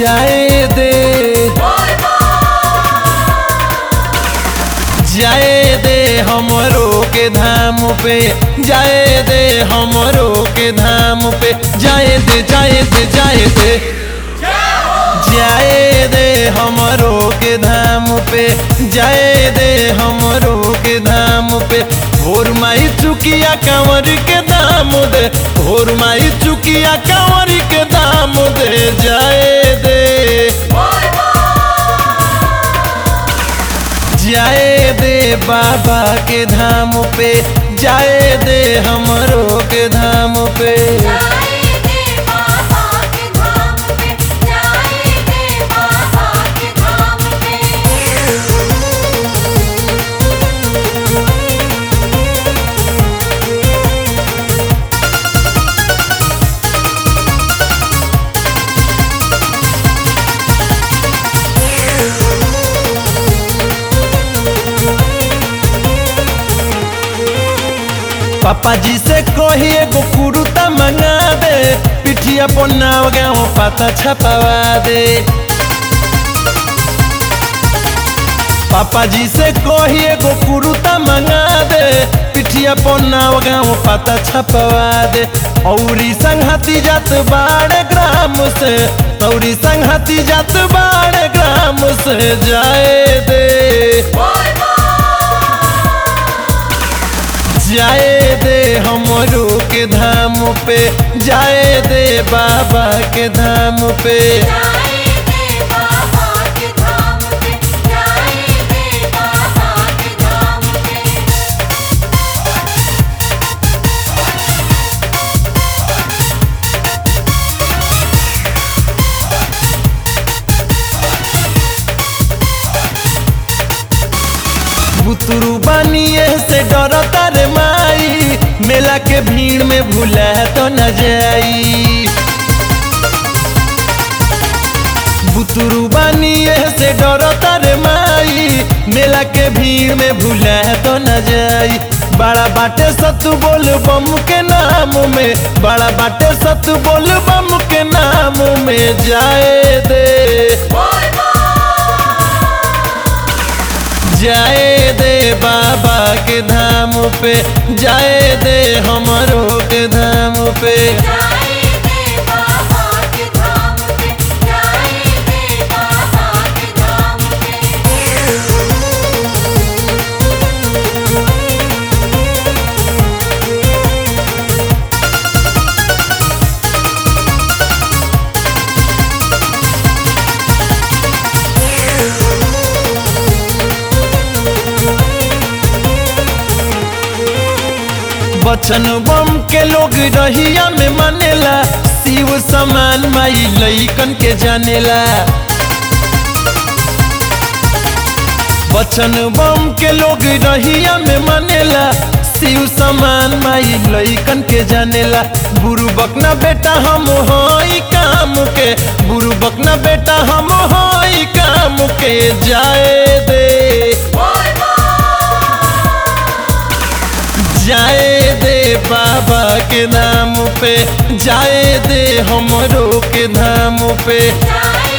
जाए दे जाए दे हमरो के धाम पे जाए दे हमरो के धाम पे जाए दे जाए दे जाए दे जाए दे हमरो के धाम पे जाए दे हमरो के धाम पे भोर माई चुकिया कंवर के दाम दे भोर माई चुकिया कंवर के दाम दे जाए दे जाए दे बाबा के धाम पे जाए दे हमरो के धाम पे जाए दे बाबा के धाम पे जाए दे बाबा के धाम पे पापा जी से कही एगो कुरुता मंगा दे पिठिया पर नाव गाँव पाता छपवा दे पापा जी से कही एगो कुरुता मंगा दे पिठिया पर नाव गाँव पाता छपवा दे औरी संघाती जात बाड़े ग्राम से औरी संघाती जात बाड़े ग्राम से जाए दे जाए दे हमरो के धाम पे जाए दे बाबा के धाम पे जाए दे बाबा के धाम पे जाए दे बाबा के धाम पे बुतरू बनिए से डरता रे माई मेला के भीड़ में भूला तो न जाई बुतरू बनिए से डरता रे माई मेला के भीड़ में भूला तो न जाई बड़ा बाटे सतु बोल बम के नाम में बड़ा बाटे सतु बोल बम के नाम में जाए दे जाए दे बाबा के धाम पे जाए दे हमरो के धाम पे जाए दे बाबा के धाम पे जाए दे बाबा के धाम पे बचन बम के लोग रहिया में मानेला शिव समान माई लइकन के जानेला बचन बम के लोग रहिया में मानेला शिव समान माई लइकन के जानेला बुरु बकना बेटा हम हई काम के बुरु बकना बेटा हम हई काम के जाए दे जाए दे बाबा के नाम पे जाए दे हमरो के धाम पे जाए